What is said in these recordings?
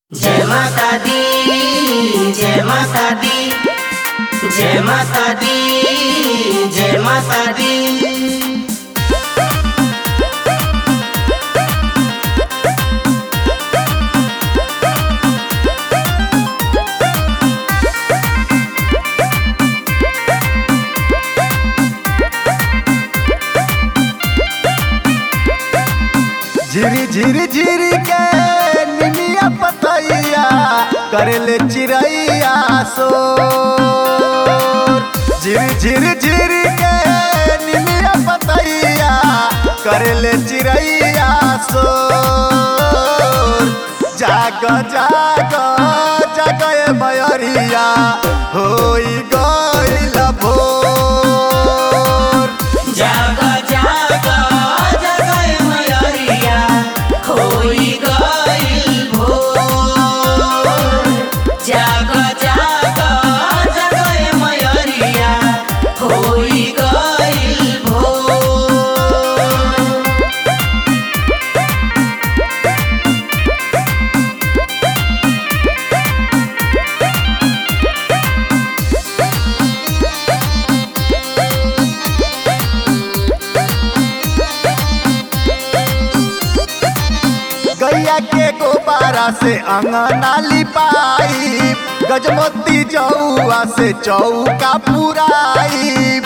जय माता दी जय माता दी जय माता दी जय माता दी झिरी झिरी झिरी के निमिया पतैया करेले चिड़ैया सो झिरी झिरी झिरी के निमिया पतैया करेले चिड़ैया सो जाग जाग जाग ए मयरिया होई गइल भोर जाग जाग जगय मयरिया होई गइल भोर जाग जाग जगय मयरिया होई गइल भोर गैया के गोबारा से अंगना लिपाई गजमोती जौआ से चौका पुराई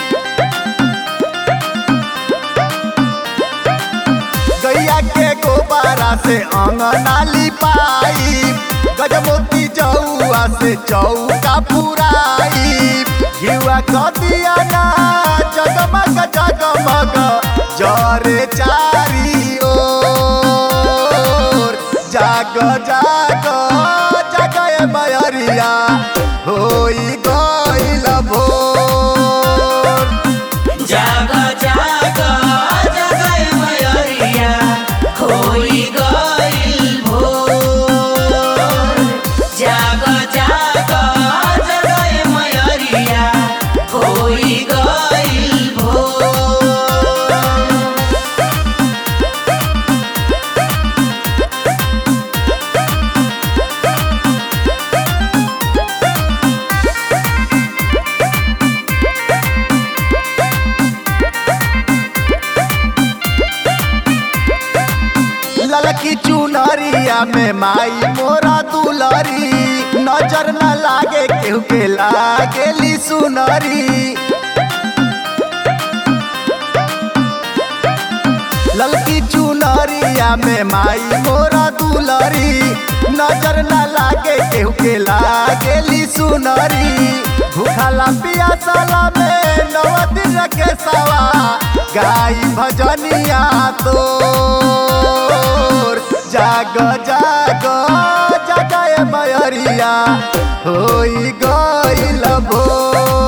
गैया के गोबारा से अंगना लिपाई गजमोती जौआ से चौका पुराई युवा कदिया ना जगमग जगमग जरे चारी ओर जाग जाग जाग ए मयरिया होई गइल भोर जाग जाग जगय मयरिया होई गइल भोर जाग जाग जगय मयरिया होई गइल भोर ललकी चुनरिया में माई मोरा दुलरी नजर न लागे केहू के लागेली सुनरी ललकी चुनरिया में माई मोरा दुलरी नजर न लागे केहू के लागेली सुनरी भूखला पियासला में नव दिन के सवा गाई भजनिया तोर जाग जाग जाग ए मयरिया होई गइल भोर